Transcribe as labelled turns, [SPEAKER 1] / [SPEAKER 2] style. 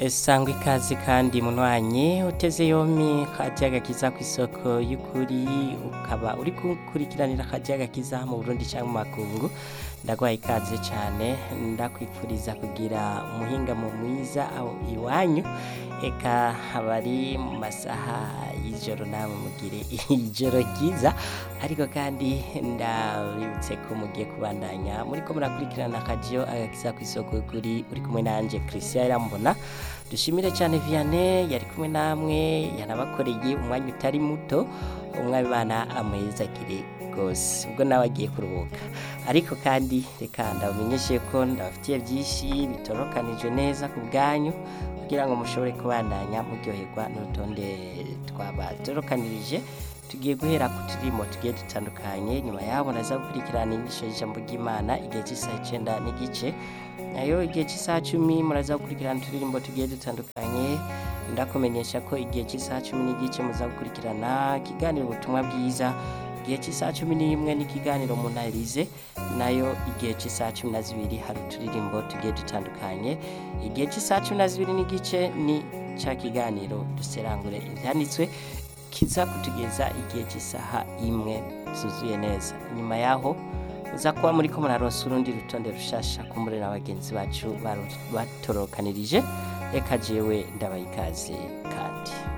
[SPEAKER 1] sangwa ikaze kandi munywanyi uteze yompi kajya gakiza ku isoko y'ukuri ukaba uri gukurikiranira akajya gakiza mu burundi cyangwa mu makungu ndaguhaye ikaze cyane ndakwifuriza kugira umuhingamo mwiza aho iwanyu eka abari mu masaha y'ijoro namwe mugire ijoro ryiza ariko kandi ndabibutse ko mugiye kubandanya muri ko murakurikirana akajiyo agakiza ku isoko y'ukuri uri kumwe nanje Christian Irambona dushimire cyane Vianney yari kumwe namwe yanabakoreye umwanya utari muto umwami bana amwezagire rwose ubwo nawe agiye kuruhuka ariko kandi reka ndabamenyeshe ko ndabafitiye byinshi bitorokanije neza ku bwanyu kugira ngo mushobore kubandanya muryoherwa n'urutonde twabatorokanirije tugiye guhera ku turimo tugiye dutandukanye nyuma yaho naza gukurikirana inyigisho y'ijambo ry'imana igihe cy'isaha icyenda n'igice nayo igihe cy'isaha cumi muraza gukurikirana uturirimbo tugiye dutandukanye ndakumenyesha ko igihe cy'isaha cumi n'igice muza gukurikirana ikiganiro ubutumwa bwiza igihe cy'isaha cumi n'imwe n'ikiganiro munarize nayo igihe cy'isaha cumi na zibiri hari uturirimbo tugiye dutandukanye igihe cy'isaha cumi na zibiri n'igice ni cya kiganiro duserangure ibyanditswe kiza kutugeza igihe cy'isaha imwe zuzuye neza nyuma yaho uza kuba muri ko muraronsa urundi rutonde rushasha kumbure na bagenzi bacu batorokanirije reka jewe ndabaye ikaze kandi